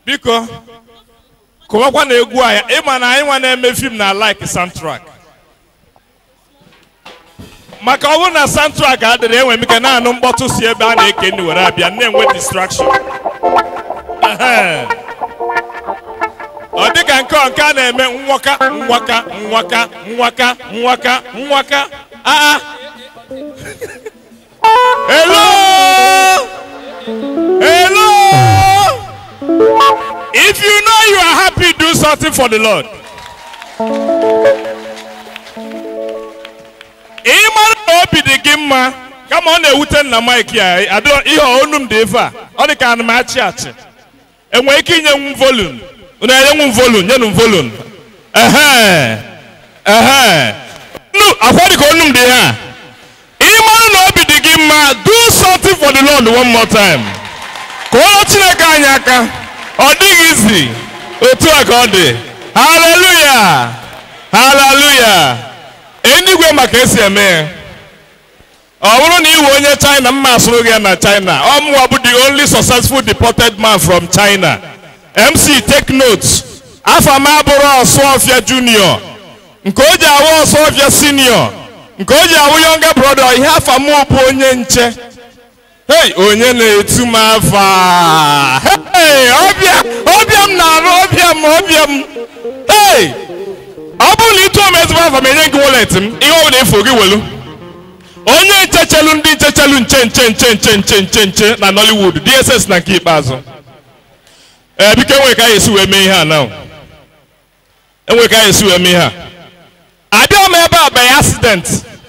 biko kụwakwa na egwu anyị ịma na anyị nwa na-eme fim na like soundtrack maka ọ bụrụ na soundtrack adịrị enwe m ike na-anụ mkpọtụ si ebe a na-eke nri were abịa na-enwe distraction Ehe. ọ dị ka nke ọ nke a na-eme nwaka nwaka nwaka nwaka nwaka nwaka aa hello hello if you know you are happy do something for the lord ị mara na obi dị gị mma kama ọ na-ewute nna mike ya adịrọ ihe onu m dị ife a ọ dị ka ana m achị achị enwere ike inye m volum unu enye m volum nyenụ m volum ehe ehe nu akwa dị ka onu m dị ha ị mara na obi dị gị mma do something for the lord one more time ka ụlọ chineke anyị aka ọ dịghị izi otu a ka ọ dị haleluya haleluya enigwe maka esi eme ya ọ bụrụ na iwe onye china mma asụrụ gị ya na china ọ mụwa bụ the only successful deported man from china mc take note afọ m abụrụ ọsụọfịa junior nke o ji awụ ọsụọfịa senior nke o ji awụ younger brother ihe afọ m bụ onye nche hey onye na-etu m afọ a hey ọbịa ọbịa m na-arụ ọbịa m ọbịa m hey ọ bụrụ na ịtụọ m ezigbo afọ m enye gị wallet m ihe ọ bụla efu gị welu onye nchechelu ndị nchechelu nche nche nche nche nche nche nche na nollywood dss na nke ikpeazụ ee biko enwere ka anyị esi wee mee ihe a na enwere ka anyị esi wee mee ihe a abịa m ebe a by accident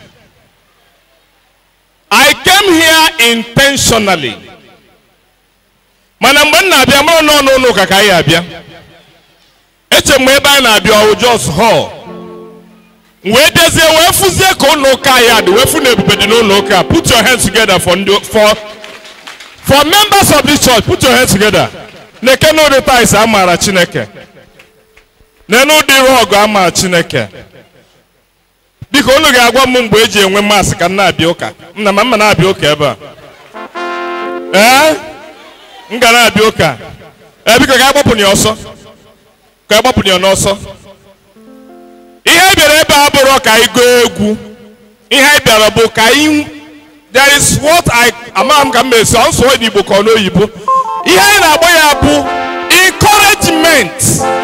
i came here intentionally mana mgbe m na-abịa mara n'ọnụ ụlọ ụka ka anyị abịa eche mgbe ebe anyị na-abịa ọwụ jos hall wee dezie wee fụzie ka ụlọ ụka anyị adị wee fụ na ebube dị n'ụlọ ụka put your hands together for ndị for for members of this church put your hands together na-eke n'ụdị tais amaara chineke na n'ụdị rọgụ amaara chineke biko unu ga-agwa m mgbe eji enwe masị ka m na-abịa ụka nna ma mma na-abịa ụka ebe a ee m ga na-abịa ụka ee biko ka agbapụ ya ọsọ ka agbapụ ya n'ọsọ ihe anyị bịara ebe a bụrụ ka anyị gụọ egwu ihe anyị bịara bụ ka anyị there is what I amaghị m ka m esi ọ nsọ n'Igbo ka ọ n'oyibo ihe anyị na-agba ya bụ encouragement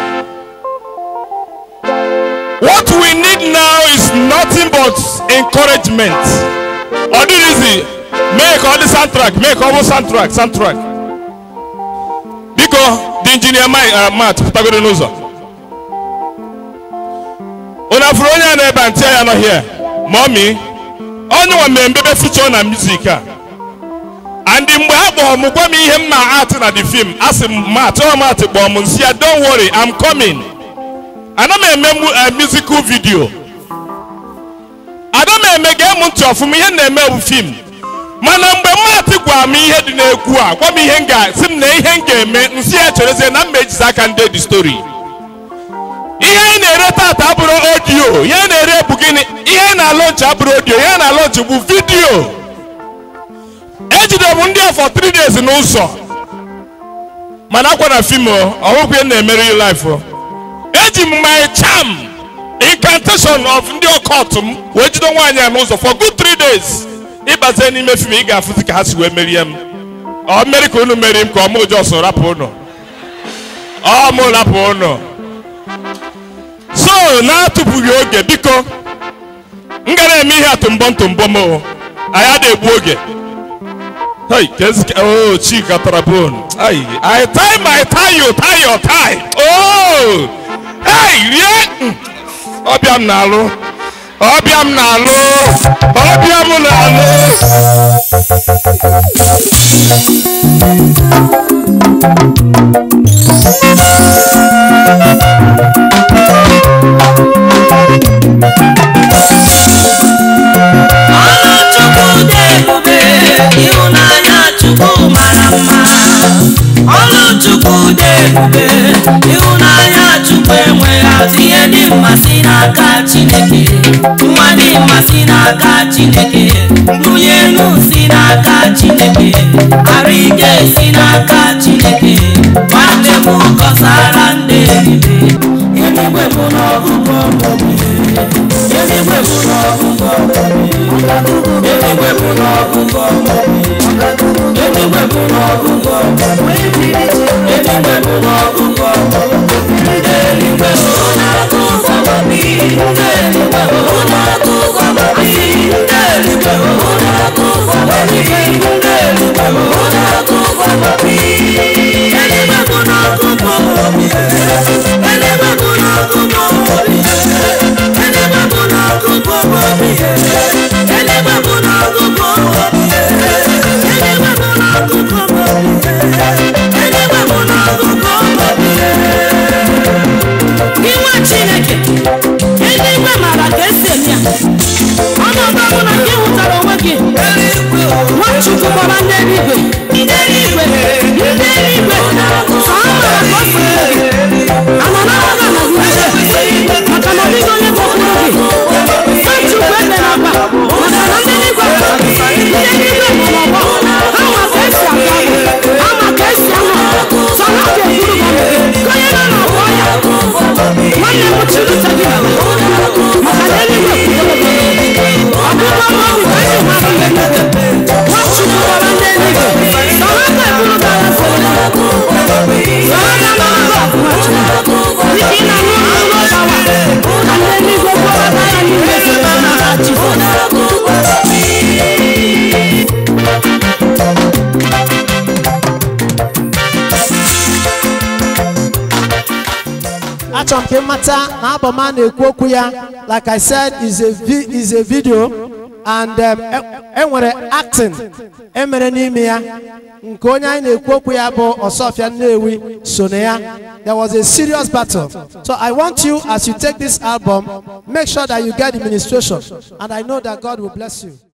what we need now is nothing but encouragement ọ dịrịzi mee ka ọ dị soundtrack mee ka ọ bụ soundtrack soundtrack biko dị injinia mat pụtagoro n'ụzọ unu afụrụ onye a na-ebe a ntị ya nọ here mọmi onye nwa mere mbebe feature na music a and mgbe ha kpọrọ m gwa m ihe m na art na the film a sị m mat ọ mat kpọrọ m nsị ya don't worry I'm coming ana m eme musical video ada m eme gee m ntị ọfụma ihe m na-eme bụ film mana mgbe mmatị gwara m ihe dị n'egwu a gwa m ihe m ga sị m na ihe m ga-eme nsị ya cherezie na m ejizi aka ndị dị story ihe anyị na-ere tata abụrụ audio ihe anyị na-ere bụ gịnị ihe anyị na-alọnchi abụrụ audio ihe anyị na-alọnchi bụ vidio ejidere m ndị afọ 3 days n'ụzọ mana akwa na fim ọhụgwụ ihe na-emere life eji m my charm incantation of ndị ọkọt m wee jide nwaanyị a n'ụzọ for good 3 days ịbazie n'ime fim ị ga-afụzi ka ha si wee merie m ọ mmeri ka unu meri m ka ọ mụ jos rapụ ụnụ ọ mụ rapụ ụnụ so na-atụpụghị oge biko m gara eme ihe atụmbọ ntụmbọ m anyị ada egbu oge hey kezika oh chika tara bone ay i tie my tie you tie your tie oh hey rie ọbịa m na-alụ ọbịa m na-alụ ọbịa m na-alụ ọrụ chukwu dị ebube ịhụnanya chukwu mara mma ọrụ chukwu dị ebube ịhụnanya chukwu enweghị atụ ihe dị mma si n'aka chineke nwa dị mma si n'aka chineke nwunye enu si n'aka chineke arụ ike si n'aka chineke nwanne m chịrịta gị ala maka na eluigwe kwudoro gị ọgụgụ obi ka anyị nwa bụ eluigwe nwachukwu gwara ndị eluigwe na ha ga-eburu gị agha fere na ha ga na ọgụ nwachukwu dịka ị na-aṅụ ọṅụṅụ ọbawa ka ndị eluigwe gwara gị agha niile fere n'aha Jizọs achọrọ m ka ị mata na album a na-ekwu okwu ya like i said is a, vi- is a video and um, e- enwere acting emere n'ime ya nke onye anyị na-ekwu okwu ya bụ ọsọfịa nnewi so na ya there was a serious battle so i want you as you take this album make sure that you get the ministration and i know that god will bless you